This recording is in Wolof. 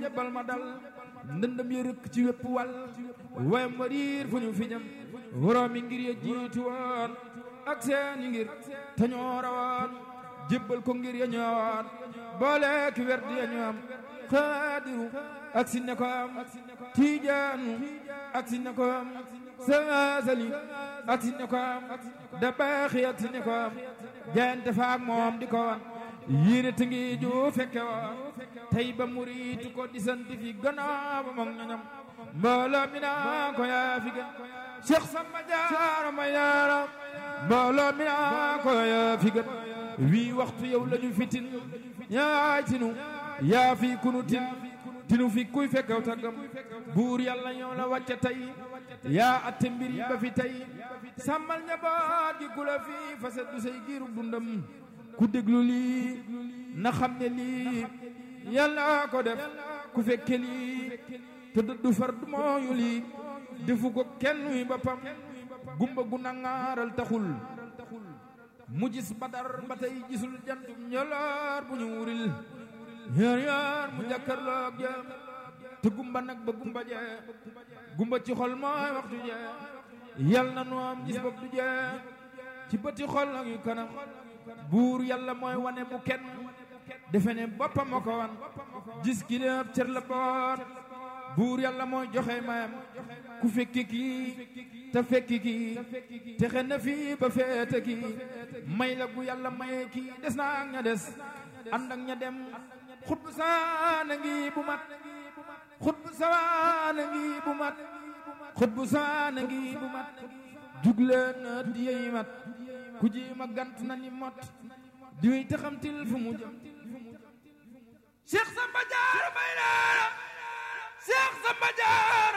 njëbbal ma dal ndëndëm ya rëkk ci wépp wàll wayam wa riir fu ñu fi ñam woroomi ngir ya jiitu woon ak seeni ngir te ñoo rawoon jébbal ko ngir ya ñëwoon boole ki werd ya ñu am xaadiru ak si ne ko am tiijaanu ak si ne ko am saasali ak si ne ko am da baaxi ak si ne ko am jaayante faak moom di ko wan yéene te ngi ju fekke woon tey ba muriitu ko di sant fi gannaaw ba moom ñoñam mbooloo mi naa ko yaa fi gën Cheikh Samba Diarra may yaara mbooloo mi naa ko yaa fi gën wii waxtu yow lañu fitin yaay tinu yaa fi kunu tin tinu fi kuy fekkew taggam buur yàlla ñoo la wàcce tey yaa atte mbir yi ba fi tey sàmmal njaboot gi ku la fi faset du say giiru dundam ku déglu lii na xam ne lii yàlla ko def ku fekke lii te dëddu far du mooyu lii defu ko kenn wi boppam gumba gu nangaaral taxul mu gis badar ba tey gisul jantum ñoloor bu ñu wuril yaar yaar mu jàkkarloog jëm te gumba nag ba gumba jee gumba ci xol mooy waxtu jee yal na nu am gis bopp du jee ci bëti xol ak yu kanam buur yàlla mooy wane bu kenn defe ne boppam moo ko wan gis ki lépp cër la boot buur yàlla mooy joxe mayam ku fekki kii te fekki kii te xen na fii ba feete kii may la gu yàlla maye kii des na ak ña des ànd ak ña dem xut bu saana ngi bu mat xut bu saana ngi bu mat xut bu saana ngi bu mat jugleen di yey mat ku ji ma gant na ni mot di wéy te xamtil fu mu jëm Cheikh Samba Diarra may naa Cheikh Samba Diarra